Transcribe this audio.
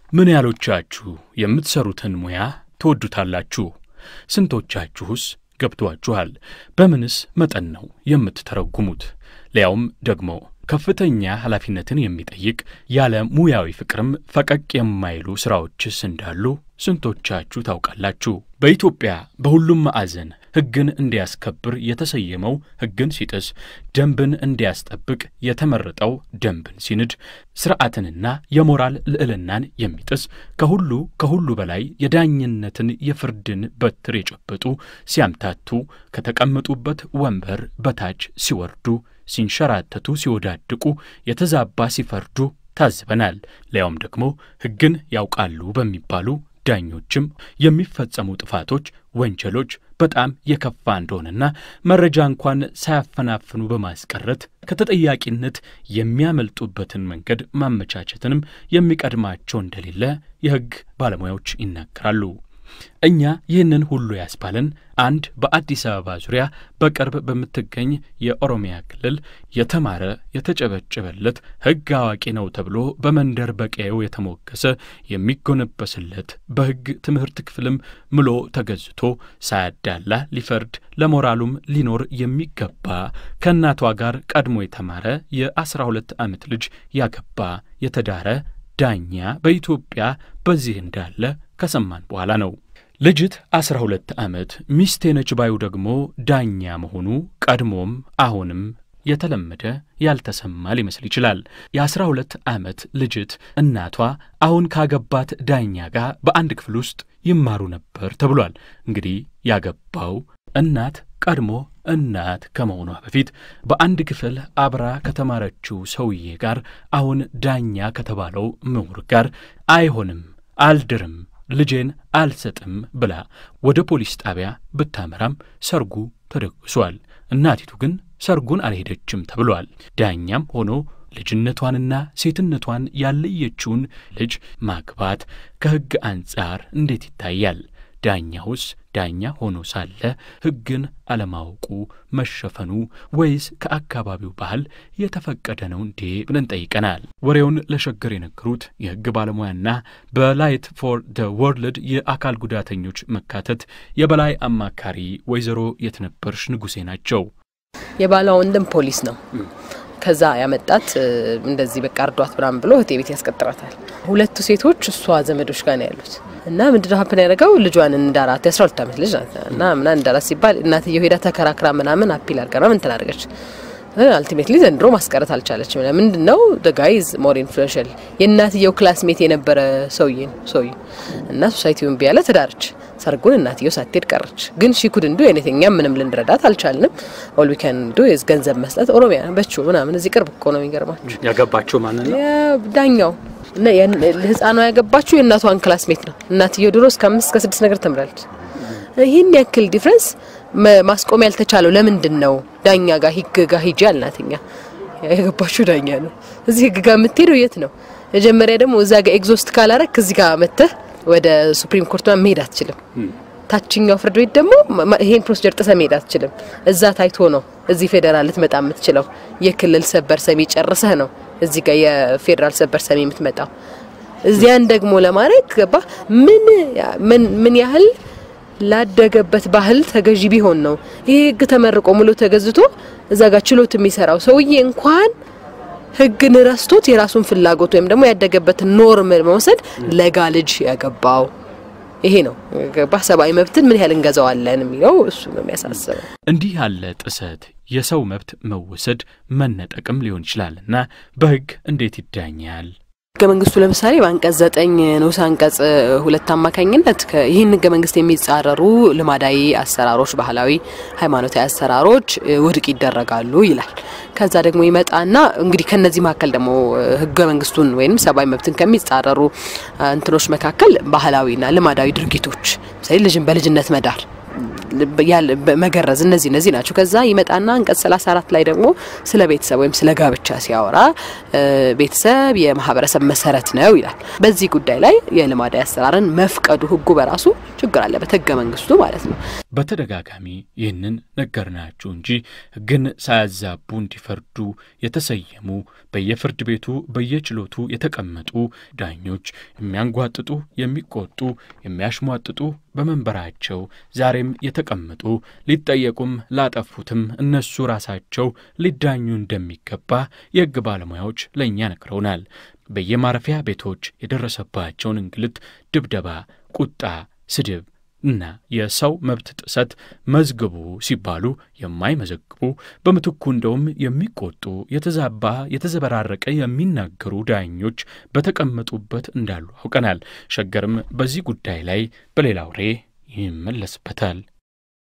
ምን ያህሎቻችሁ የምትሰሩትን ሙያ ትወዱታላችሁ? ስንቶቻችሁስ ገብቷችኋል? በምንስ መጠን ነው የምትተረጉሙት? ሊያውም ደግሞ ከፍተኛ ኃላፊነትን የሚጠይቅ ያለ ሙያዊ ፍቅርም ፈቀቅ የማይሉ ሥራዎችስ እንዳሉ ስንቶቻችሁ ታውቃላችሁ? በኢትዮጵያ በሁሉም ማዕዘን ሕግን እንዲያስከብር የተሰየመው ሕግን ሲጥስ፣ ደንብን እንዲያስጠብቅ የተመረጠው ደንብን ሲንድ፣ ሥርዓትንና የሞራል ልዕልናን የሚጥስ ከሁሉ ከሁሉ በላይ የዳኝነትን የፍርድን በትር የጨበጡ ሲያምታቱ፣ ከተቀመጡበት ወንበር በታች ሲወርዱ፣ ሲንሸራተቱ፣ ሲወዳድቁ፣ የተዛባ ሲፈርዱ ታዝበናል። ሊያውም ደግሞ ሕግን ያውቃሉ በሚባሉ ዳኞችም የሚፈጸሙ ጥፋቶች፣ ወንጀሎች በጣም የከፋ እንደሆነና መረጃ እንኳን ሳያፈናፍኑ በማስቀረት ከተጠያቂነት የሚያመልጡበትን መንገድ ማመቻቸትንም የሚቀድማቸው እንደሌለ የሕግ ባለሙያዎች ይናገራሉ። እኛ ይህንን ሁሉ ያስባለን አንድ በአዲስ አበባ ዙሪያ በቅርብ በምትገኝ የኦሮሚያ ክልል የተማረ የተጨበጨበለት ሕግ አዋቂ ነው ተብሎ በመንደር በቀየው የተሞገሰ የሚጎነበስለት በሕግ ትምህርት ክፍልም ምሎ ተገዝቶ ሳያዳላ ሊፈርድ ለሞራሉም ሊኖር የሚገባ ከእናቷ ጋር ቀድሞ የተማረ የአስራ ሁለት ዓመት ልጅ ያገባ የተዳረ ዳኛ በኢትዮጵያ በዚህ እንዳለ ከሰማን በኋላ ነው። ልጅት አስራ ሁለት ዓመት ሚስቴ ነች ባዩ ደግሞ ዳኛ መሆኑ ቀድሞም አሁንም የተለመደ ያልተሰማ ሊመስል ይችላል። የአስራ ሁለት ዓመት ልጅት እናቷ አሁን ካገባት ዳኛ ጋር በአንድ ክፍል ውስጥ ይማሩ ነበር ተብሏል። እንግዲህ ያገባው እናት ቀድሞ እናት ከመሆኗ በፊት በአንድ ክፍል አብራ ከተማረችው ሰውዬ ጋር አሁን ዳኛ ከተባለው ምሁር ጋር አይሆንም፣ አልድርም ልጄን አልሰጥም ብላ ወደ ፖሊስ ጣቢያ ብታመራም ሰርጉ ተደግሷል። እናቲቱ ግን ሰርጉን አልሄደችም ተብሏል። ዳኛም ሆኖ ልጅነቷንና ሴትነቷን ያለየችውን ልጅ ማግባት ከሕግ አንጻር እንዴት ይታያል? ዳኛውስ ዳኛ ሆኖ ሳለ ሕግን አለማወቁ መሸፈኑ ወይስ ከአካባቢው ባህል የተፈቀደ ነው እንዴ ብለን ጠይቀናል። ወሬውን ለሸገር የነገሩት የሕግ ባለሙያና በላይት ፎር ደ ወርልድ የአካል ጉዳተኞች መካተት የበላይ አማካሪ ወይዘሮ የትነበርሽ ንጉሴ ናቸው። የባሏ ወንድም ፖሊስ ነው። ከዛ ያመጣት እንደዚህ በቃ እርዷት ምናምን ብሎ እህቴ ቤት ያስቀጥራታል። ሁለቱ ሴቶች እሷ ዘመዶች ጋር ነው ያሉት እና ምንድነው ሀፕን ያደረገው ልጇን እንዳራት የአስራ ሁለት ዓመት ልጅ ናት እና ምና እንዳራት ሲባል እናትየው ሄዳ ተከራክራ ምናምን አፒል አድርጋ ምን ትናደርገች አልቲሜትሊ ዘንድሮ ማስቀረት አልቻለችም። ምንድን ነው ጋይዝ ሞር ኢንፍሉዌንሻል የእናትየው ክላስሜት የነበረ ሰውዬ ነው ሰውዬ እና ሶሳይቲውን ቢያለ ተዳረች። ሰርጉን እናትየው ሳትሄድ ቀረች። ግን ሺ ኩድ እንዱ ኤኒቲንግ እኛም ምንም ልንረዳት አልቻልንም። ኦል ዊ ካን ዱ ኢዝ ገንዘብ መስጠት። ኦሮሚያ በቹ ምናምን እዚህ ቅርብ እኮ ነው። የሚገርማችሁ ያገባቸው ማንን ነው? ዳኛው ህፃኗ ያገባችሁ የእናቷን ክላስሜት ነው። እናትየው ድሮ እስከ አምስት እስከ ስድስት ነገር ተምራለች። ይህን ያክል ዲፍረንስ ማስቆም ያልተቻለው ለምንድን ነው? ዳኛ ጋር ህግ ጋር ሂጂ አልናትኛ። ያገባችሁ ዳኛ ነው። እዚህ ህግ ጋር የምትሄደው የት ነው? መጀመሪያ ደግሞ እዛ ጋር ኤግዞስት ካላረክ እዚህ ጋር መተህ ወደ ሱፕሪም ኮርት መሄድ አትችልም። ታችኛው ፍርድ ቤት ደግሞ ይሄን ፕሮሲጀር ጥሰ መሄድ አትችልም። እዛ ታይቶ ነው እዚህ ፌዴራል ልትመጣ የምትችለው። የክልል ሰበር ሰሚ ጨርሰህ ነው እዚህ ጋር የፌዴራል ሰበር ሰሚ የምትመጣው። እዚያን ደግሞ ለማድረግ ገባ ምን ምን ያህል ላደገበት ባህል ተገዢ ቢሆን ነው ይሄ ህግ ተመርቆ ሙሉ ተገዝቶ እዛ ጋር ችሎት የሚሰራው ሰውዬ እንኳን ህግን ረስቶት የራሱን ፍላጎት ወይም ደግሞ ያደገበትን ኖርም መውሰድ ለጋ ልጅ ያገባው ይሄ ነው ገባ። ሰብአዊ መብትን ምን ያህል እንገዛዋለን የሚለው እሱ ነው የሚያሳስበው። እንዲህ ያለ ጥሰት የሰው መብት መወሰድ መነጠቅም ሊሆን ይችላልና በህግ እንዴት ይዳኛል? ህገ መንግስቱ ለምሳሌ በአንቀጽ ዘጠኝ ንዑስ አንቀጽ ሁለት አማካኝነት ይህን ህገ መንግስት የሚጻረሩ ልማዳዊ አሰራሮች፣ ባህላዊ፣ ሃይማኖታዊ አሰራሮች ውድቅ ይደረጋሉ ይላል። ከዛ ደግሞ ይመጣና እንግዲህ ከነዚህ መካከል ደግሞ ህገ መንግስቱን ወይም ሰብአዊ መብትን ከሚጻረሩ እንትኖች መካከል ባህላዊና ልማዳዊ ድርጊቶች ምሳሌ ልጅን በልጅነት መዳር መገረዝ እነዚህ እነዚህ ናቸው። ከዛ ይመጣና አንቀጽ 34 ላይ ደግሞ ስለ ቤተሰብ ወይም ስለ ጋብቻ ሲያወራ ቤተሰብ የማህበረሰብ መሰረት ነው ይላል። በዚህ ጉዳይ ላይ የልማዳዊ አሰራርን መፍቀዱ ህጉ በራሱ ችግር አለበት ህገ መንግስቱ ማለት ነው። በተደጋጋሚ ይህንን ነገርናችሁ እንጂ ሕግን ሳያዛቡ እንዲፈርዱ የተሰየሙ በየፍርድ ቤቱ በየችሎቱ የተቀመጡ ዳኞች የሚያንጓጥጡ፣ የሚቆጡ፣ የሚያሽሟጥጡ በመንበራቸው ዛሬም የተቀመጡ ሊጠየቁም ላጠፉትም እነሱ ራሳቸው ሊዳኙ እንደሚገባ የሕግ ባለሙያዎች ለእኛ ነግረውናል። በየማረፊያ ቤቶች የደረሰባቸውን እንግልት፣ ድብደባ፣ ቁጣ፣ ስድብ እና የሰው መብት ጥሰት መዝግቡ ሲባሉ የማይመዘግቡ በምትኩ እንደውም የሚቆጡ የተዛባ የተዘበራረቀ የሚናገሩ ዳኞች በተቀመጡበት እንዳሉ አውቀናል። ሸገርም በዚህ ጉዳይ ላይ በሌላ ወሬ ይመለስበታል።